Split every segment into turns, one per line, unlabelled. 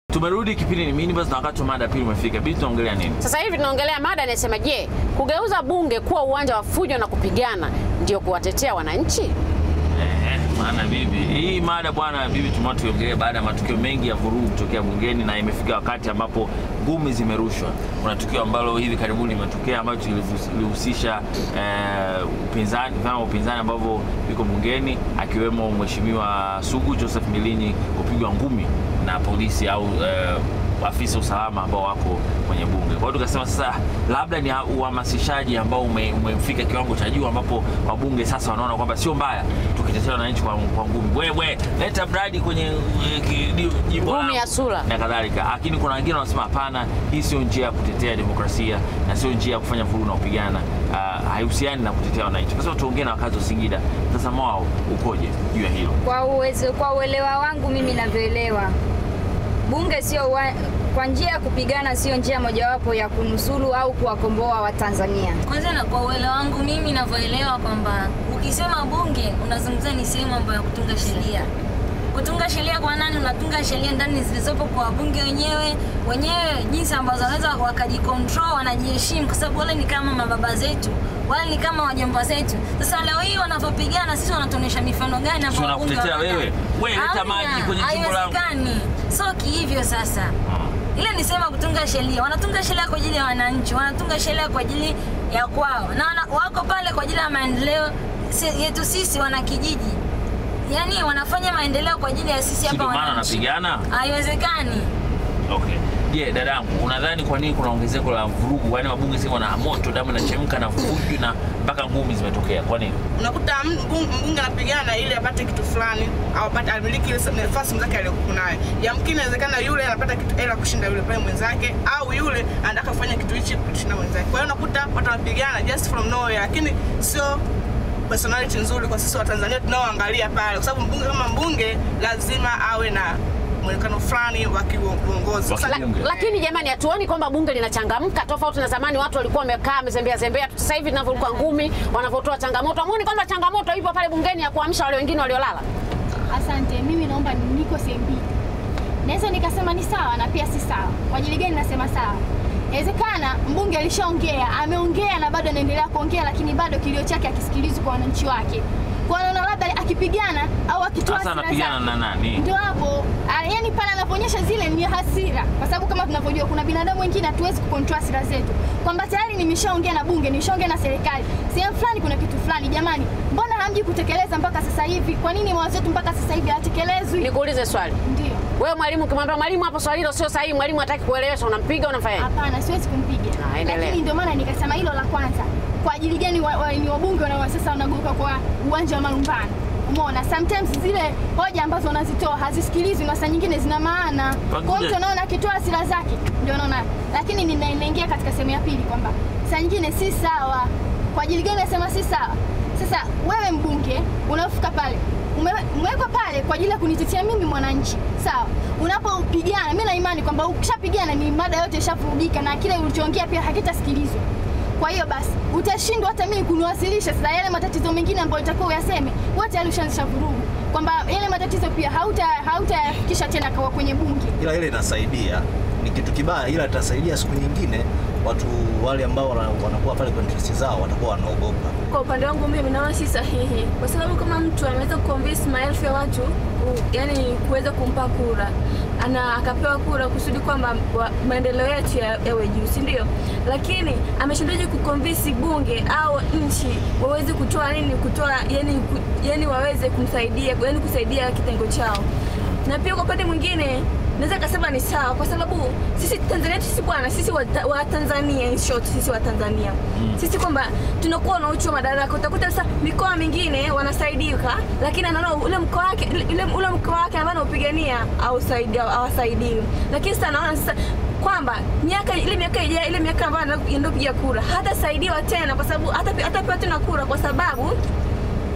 Tumerudi kipindi ni minibus na wakati wa mada ya pili umefika. Bibi tunaongelea nini?
Sasa hivi tunaongelea mada inasema, je, kugeuza bunge kuwa uwanja wa fujo na kupigana ndio kuwatetea wananchi?
Eh, maana bibi, hii mada bwana bibi tumeona tuiongelee baada ya matukio mengi ya vurugu kutokea bungeni na imefika wakati ambapo ngumi zimerushwa. Kuna tukio ambalo hivi karibuni limetokea ambacho lilihusisha eh, upinzani, vyama vya upinzani ambavyo viko bungeni akiwemo Mheshimiwa Sugu Joseph Milinyi kupigwa ngumi na polisi au eh, afisa usalama ambao wako kwenye bunge. Kwa hiyo tukasema sasa labda ni uhamasishaji ambao ume, umefika kiwango cha juu ambapo wabunge sasa wanaona kwamba sio mbaya tukitetea wananchi kwa, kwa ngumi. Wewe leta mradi kwenye eh, ki- jimbo
Ngumi
langu
ya sura.
na kadhalika, lakini kuna wengine wanasema hapana, hii sio njia ya kutetea demokrasia na sio njia ya kufanya vurugu na kupigana. Uh, haihusiani na kutetea wananchi. Kwa sababu tuongee na wakazi wa Singida, mtazamo wao ukoje juu ya hilo?
Kwa uwezo, kwa uelewa wangu mimi navyoelewa, bunge sio wa- kwa njia ya kupigana, sio njia mojawapo ya kunusuru au kuwakomboa Watanzania.
Kwanza na kwa uelewa wangu mimi ninavyoelewa kwamba ukisema bunge unazungumzia ni sehemu ambayo ya kutunga sheria. Kutunga sheria kwa nani? Unatunga sheria ndani zilizopo kwa wabunge wenyewe wenyewe, jinsi ambazo wanaweza wakajikontrol, wanajiheshimu, kwa sababu wale ni kama mababa zetu, wale ni kama wajomba zetu. Sasa leo hii wanavyopigana, sisi wanatuonyesha mifano gani hapo?
Si
wabunge
wanakutetea
wanadai?
wewe? Wewe leta
Hamna,
maji kwenye jimbo langu.
haiwezekani. So kihivyo sasa ile ni sema kutunga sheria. Wanatunga sheria kwa ajili ya wananchi, wanatunga sheria kwa ajili ya kwao, na wana, wako pale kwa ajili ya maendeleo si- yetu sisi wana kijiji, yaani wanafanya maendeleo kwa ajili ya sisi
Si
hapa
ndio maana
wananchi.
wanapigana?
Haiwezekani.
Okay. Je, dadangu, unadhani kwa nini kuna ongezeko la vurugu? Yaani wabunge sasa wana moto, damu inachemka na fujo na mpaka ngumi zimetokea. Kwa nini?
unakuta mbunge, mbunge anapigana ili apate kitu fulani au apate amiliki ile nafasi mwenzake aliyokuwa nayo. Yamkini inawezekana yule anapata kitu hela kushinda yule pale mwenzake, au yule anataka kufanya kitu hichi kushinda mwenzake. Kwa hiyo unakuta watu wanapigana just from nowhere, lakini sio personality nzuri kwa sisi wa Tanzania tunaoangalia pale, kwa sababu mbunge kama mbunge lazima awe na mwonekano fulani wa kiuongozi.
Wa
Sasa-
ki- Bunge.
Lakini jamani, hatuoni kwamba bunge linachangamka tofauti na zamani. Watu walikuwa wamekaa wamezembea zembea. Sasa hivi tunavyokuwa ngumi, wanavyotoa changamoto, amuoni kwamba changamoto ipo pale bungeni ya kuamsha wale wengine waliolala?
Asante, mimi naomba niko sehemu mbili. Naweza nikasema ni sawa na pia si sawa. Kwa ajili gani nasema sawa? Inawezekana mbunge alishaongea, ameongea na bado anaendelea kuongea, lakini bado kilio chake akisikilizwi kwa wananchi wake. Kwa hiyo naona labda akipigana au akitoa
Sasa
hasira
anapigana
zake,
na nani?
ndio hapo ah, yani pale anapoonyesha zile ni hasira, kwa sababu kama tunavyojua kuna binadamu wengine hatuwezi kucontrol hasira zetu, kwamba tayari nimeshaongea na bunge, nimeshaongea na serikali sehemu fulani, kuna kitu fulani. Jamani, mbona hamji kutekeleza mpaka sasa hivi? Kwa nini mawazo yetu mpaka sasa hivi hayatekelezwi?
Nikuulize swali.
Ndio,
Wewe mwalimu, ukimwambia mwalimu hapo swali hilo sio sahihi, mwalimu hataki kuelewesha, unampiga unamfanyaje?
hapana, siwezi kumpiga,
Ah, endelea.
lakini ndio maana nikasema hilo la kwanza. Kwa ajili gani wa, wa, ni wabunge wana sasa wanageuka kwa uwanja wa malumbano? Umeona, sometimes zile hoja ambazo wanazitoa hazisikilizwi na saa nyingine zina maana. Kwa hiyo mtu anaona akitoa hasira zake ndio anaona, lakini nina- ninaingia katika sehemu ya pili kwamba saa nyingine si sawa. Kwa ajili gani nasema si sawa? Sasa wewe mbunge unafika pale ume- umewekwa pale kwa ajili ya kunitetea mimi mwananchi, sawa. Unapopigana, mimi na imani kwamba ukishapigana ni mada yote ishavurugika na kile ulichoongea pia hakitasikilizwa. Kwa hiyo basi utashindwa hata mimi kuniwasilisha sasa yale matatizo mengine ambayo itakuwa uyaseme, wote tayari ushaanzisha vurugu, kwamba yale matatizo pia hauta hautayafikisha tena kwa kwenye bunge.
ila ile inasaidia, ni kitu kibaya, ila itasaidia siku nyingine watu wale ambao wana- wanakuwa pale kwa interest zao watakuwa wanaogopa.
Kwa upande wangu mimi naona si sahihi, kwa sababu kama mtu ameweza kuconvince maelfu ya watu ku, yani kuweza kumpa kura ana akapewa kura kusudi kwamba wa- maendeleo yetu ya- yawe juu, si ndio? Lakini ameshindaje kuconvince bunge au nchi waweze kutoa nini, kutoa yani, ku, yani waweze kumsaidia yani kusaidia kitengo chao, na pia kwa upande mwingine naweza kasema ni sawa kwa sababu sisi Tanzania sisi bwana sisi wa, wa Tanzania in short sisi wa Tanzania sisi kwamba tunakuwa na uchu wa madaraka. Utakuta sasa mikoa mingine wanasaidika, lakini anaona ule mkoa wake ule, ule mkoa wake ambao anaupigania hausaidi- hawasaidiwi. Lakini sasa naona sasa kwamba miaka ile miaka ijayo ile miaka ambayo anaenda kupiga kura hatasaidiwa tena, kwa sababu hata hatapewa tena kura kwa sababu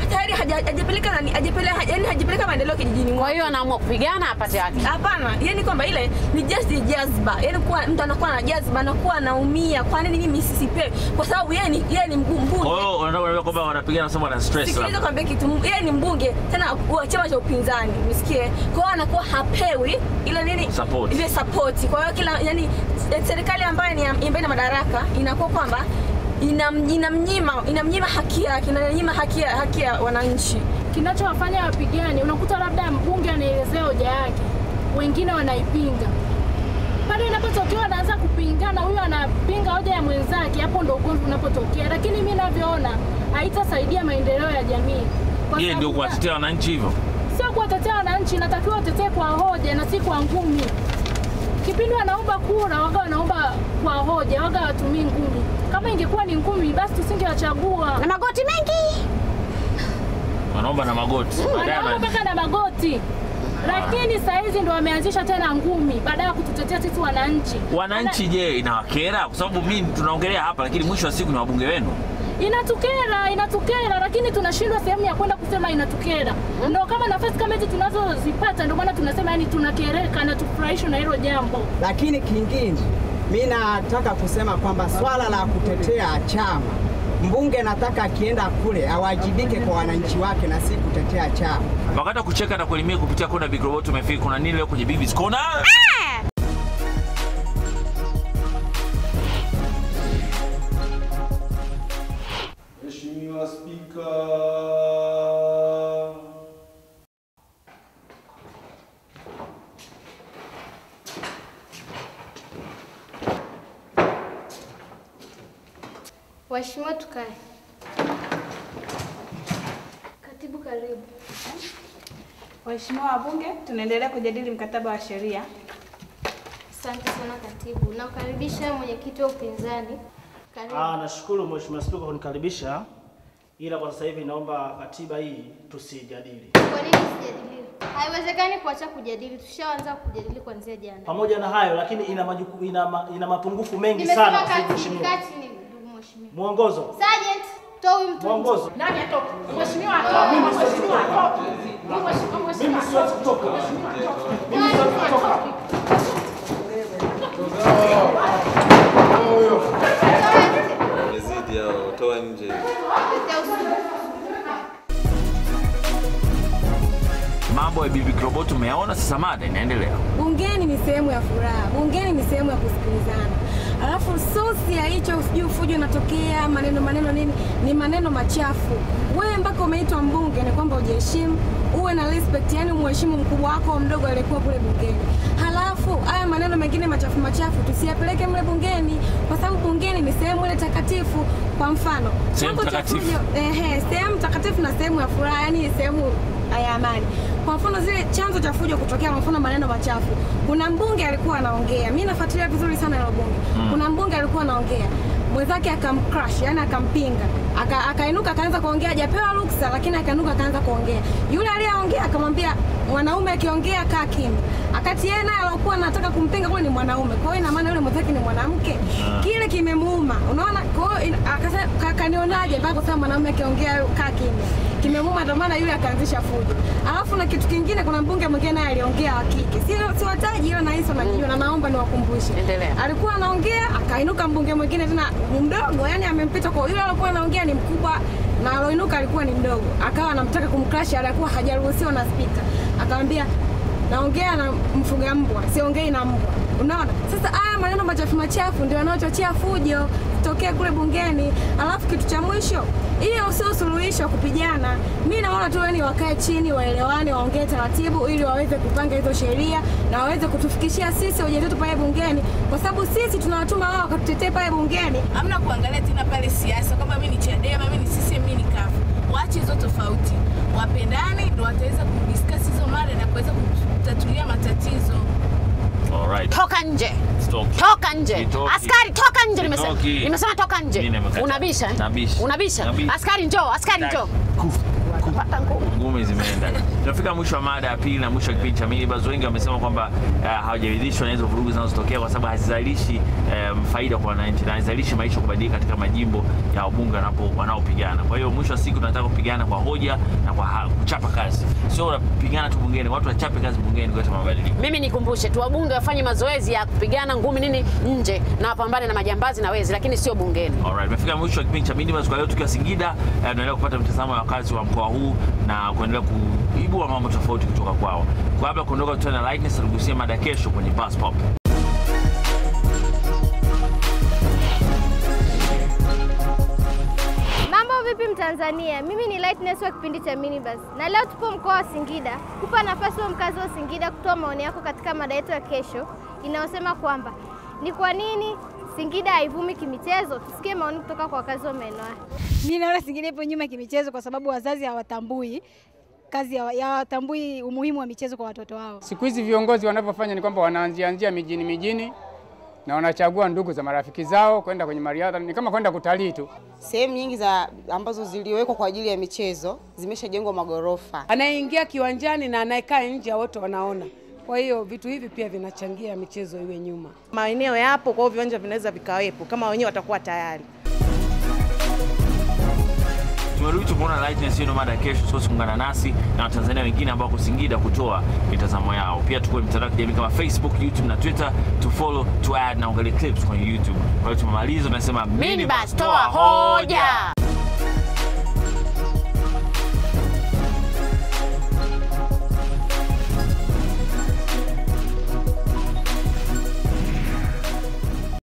tayari haja- hajapeleka nani hajapeleka yani hajapeleka maendeleo kijijini
Kwa
mwake.
hiyo anaamua kupigana apate haki.
Hapana, yani kwamba ile ni just jazba, yani kuwa mtu anakuwa na jazba, anakuwa anaumia. Kwa nini mimi sisipewi? Kwa sababu yeye ni yeye ni mbunge.
Kwa hiyo unataka kuniambia kwamba wanapigana nasema wana stress
Sikiliza
labda.
kwambia kitu, yeye ni mbunge tena wa chama cha upinzani, msikie. Kwa hiyo anakuwa hapewi ile nini
Support.
ile support. Kwa hiyo kila yani serikali ambayo ni ambayo ina madaraka inakuwa kwamba inam- inamnyima inamnyima haki yake, inamnyima haki ya haki ya wananchi.
kinachowafanya wapigane, unakuta labda mbunge anaelezea hoja yake, wengine wanaipinga. Pale inapotokea wanaanza kupingana, huyu anapinga hoja ya mwenzake, hapo ndo ugomvi unapotokea. Lakini mimi ninavyoona haitasaidia maendeleo ya jamii. Kwa
Yeye ndio
sababu
kuwatetea wananchi hivyo.
sio kuwatetea wananchi, inatakiwa watetee kwa hoja na si kwa ngumi. Kipindi wanaomba kura, waga wanaomba kwa hoja, waga watumii ngumi. Kama ingekuwa ni ngumi, basi tusingewachagua.
Na magoti mengi.
Wanaomba na magoti. Baadaye
wanaomba
wana-
mpaka na magoti lakini saa hizi ndo wameanzisha tena ngumi baada ya kututetea sisi wananchi.
Wananchi je, inawakera? Kwa sababu mimi tunaongelea hapa, lakini mwisho wa siku ni wabunge wenu.
Inatukera, inatukera, lakini tunashindwa sehemu ya kwenda kusema inatukera. Ndo kama nafasi kama hizi tunazozipata, ndio maana tunasema yani tunakereka na tufurahishwe na hilo jambo.
Lakini kingine mi nataka kusema kwamba swala la kutetea chama, mbunge nataka akienda kule awajibike kwa wananchi wake na si kutetea chama.
Wakati wa kucheka na kuelimia kupitia kona Big Robot umefika. Kuna nini leo kwenye Bibi's Corner?
Mheshimiwa Spika.
Waheshimiwa, tukae. Katibu, karibu.
Waheshimiwa wabunge, tunaendelea kujadili mkataba wa sheria.
Asante sana katibu. Nakukaribisha mwenyekiti wa upinzani. Karibu.
Ah, nashukuru Mheshimiwa Spika kunikaribisha, ila kwa sasa hivi naomba katiba hii tusijadili.
Kwa nini sijadiliwe? Haiwezekani kuacha kujadili, tushaanza kujadili kuanzia jana.
Pamoja na hayo lakini ina, majuku, ina, ma, ina mapungufu mengi
Nimesema
sana kwa
kati,
Mheshimiwa.
kati ni ndugu mheshimiwa.
Mwongozo.
Sergeant, toa huyu mtu.
Mwongozo.
Nani atoke? Mheshimiwa
Ah, mimi
atoke.
siwezi
Mheshimiwa
kutoka.
atoke. Mheshimiwa, mheshimiwa
Mimi siwezi kutoka. Mimi siwezi kutoka.
Umezidi hao, toa nje.
Mambo ya Bibi Robot umeyaona, sasa mada inaendelea.
Bungeni ni sehemu ya furaha, bungeni ni sehemu ya kusikilizana. Alafu sosi ya hicho sijui fujo inatokea maneno maneno nini, ni maneno machafu. Wewe mpaka umeitwa mbunge ni kwamba ujiheshimu, uwe na respect, yani umheshimu mkubwa wako au mdogo aliyekuwa kule bungeni. Halafu haya maneno mengine machafu machafu tusiyapeleke mle bungeni, kwa sababu bungeni ni sehemu ile takatifu. Kwa mfano
Sehemu
chanzo cha
takatifu.
fujo ehe, sehemu takatifu na sehemu ya furaha, yani sehemu ya amani. Kwa mfano zile chanzo cha fujo kutokea, kwa mfano maneno machafu. Kuna mbunge alikuwa anaongea, mimi nafuatilia vizuri sana hilo bunge.
Mm.
Kuna mbunge alikuwa anaongea mwenzake akamcrush, yani akampinga, Aka- akainuka akaanza kuongea, hajapewa ruksa, lakini akainuka akaanza kuongea. Yule aliyeongea akamwambia mwanaume akiongea kaa kimya, akati yeye naye alikuwa anataka kumpinga kule ni mwanaume, kwa hiyo ina maana yule mwenzake ni mwanamke.
Ah.
Kile kimemuuma, unaona. Kwa hiyo ina- akasema "Ka- kanionaje mpaka kusema mwanaume akiongea kaa kimya kimemuuma, ndio maana yule akaanzisha fujo. Alafu na kitu kingine, kuna mbunge mwingine naye aliongea wa kike, si si wataji, ila nahisi wanajua, na naomba niwakumbushe. Alikuwa anaongea akainuka mbunge mwingine tena mdogo, yani amempita kwa yule alikuwa anaongea ni mkubwa na aloinuka alikuwa ni mdogo, akawa anamtaka kumcrash, alikuwa hajaruhusiwa na spika, akamwambia naongea na mfuga mbwa, siongei na mbwa. Unaona, sasa haya maneno machafu machafu ndio yanayochochea fujo kutokea kule bungeni. Alafu kitu cha mwisho, hiyo sio suluhisho wa kupigana. Mi naona tu yani wakae chini, waelewane, waongee taratibu, ili waweze kupanga hizo sheria na waweze kutufikishia sisi hoja zetu pale bungeni, kwa sababu sisi tunawatuma wao wakatutetee pale bungeni.
hamna kuangalia tena pale siasa kama mimi ni Chadema, mimi ni CCM, mimi ni CUF. Waache hizo tofauti, wapendane, ndio wataweza kudiscuss hizo mada na kuweza kutatulia matatizo.
Alright.
Toka nje.
Sitoki.
Toka nje.
Sitoki.
Askari toka nje nimesema.
Sitoki.
Nimesema toka nje.
Mimi nimekataa.
Unabisha? eh?
Nabisha.
Unabisha?
Nabisha.
Askari njoo, askari njoo. Pata nguvu.
ngumi zimeenda. Tunafika mwisho wa mada ya pili na mwisho wa kipindi cha minibus. Wengi wamesema kwamba uh, hawajaridhishwa na hizo vurugu zinazotokea kwa sababu hazizalishi um, faida kwa wananchi na hazizalishi maisha kubadilika katika majimbo ya wabunge wanapo wanaopigana. Kwa hiyo mwisho wa siku tunataka kupigana kwa hoja na kwa ha- kuchapa kazi, sio unapigana tu bungeni. Watu wachape kazi bungeni kuleta mabadiliko.
Mimi nikumbushe tu wabunge wafanye mazoezi ya kupigana ngumi nini nje na wapambane na majambazi na wezi, lakini sio bungeni.
Alright, tumefika mwisho wa kipindi cha Minibus kwa leo tukiwa Singida. Eh, tunaendelea kupata mtazamo wa wakazi wa mkoa huu na kuendelea kuibua mambo tofauti kutoka kwao. Kwa kabla ya kuondoka, tutana na Lightness tugusie mada kesho kwenye Bus Pop.
Mambo vipi Mtanzania? Mimi ni Lightness wa kipindi cha Minibus na leo tupo mkoa wa Singida kupa nafasi wa mkazi wa Singida kutoa maoni yako katika mada yetu ya kesho inayosema kwamba ni kwa nini Singida haivumi kimichezo. Tusikie maoni kutoka kwa wakazi wa maeneo haya.
Mimi naona Singida ipo nyuma kimichezo kwa sababu wazazi hawatambui kazi ya ya- hawatambui umuhimu wa michezo kwa watoto wao.
Siku hizi viongozi wanavyofanya ni kwamba wanaanzianzia mijini mijini na wanachagua ndugu za marafiki zao kwenda kwenye mariadha, ni kama kwenda kutalii tu.
Sehemu nyingi za ambazo ziliwekwa kwa ajili ya michezo zimeshajengwa magorofa.
Anayeingia kiwanjani na anayekaa nje wote wanaona. Kwa hiyo vitu hivi pia vinachangia michezo iwe nyuma.
Maeneo yapo, kwa hiyo viwanja vinaweza vikawepo kama wenyewe watakuwa tayari.
Tumerudi tukuona Lightness, hiyo ndio mada ya kesho. Usikose kuungana nasi na Watanzania wengine ambao wako Singida kutoa mitazamo yao. Pia tuko mitandao ya kijamii kama Facebook, YouTube na Twitter, to follow, to add na uangalie clips kwenye YouTube. Kwa hiyo tumemaliza, tunasema
Minibus, toa hoja.